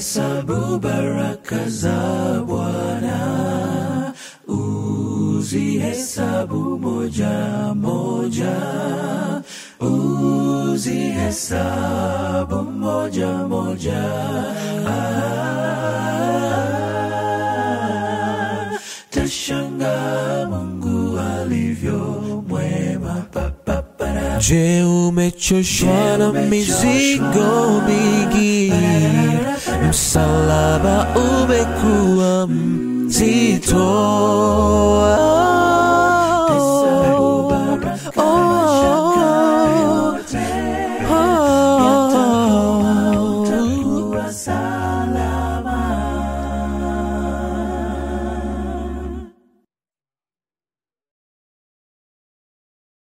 hesabu baraka za Bwana, uzihesabu moja moja, uzihesabu moja moja. Ah, tashangaa Mungu alivyo mwema. Pa, pa, para. Je, umechoshwa na mizigo mingi? Msalaba umekuwa mzito.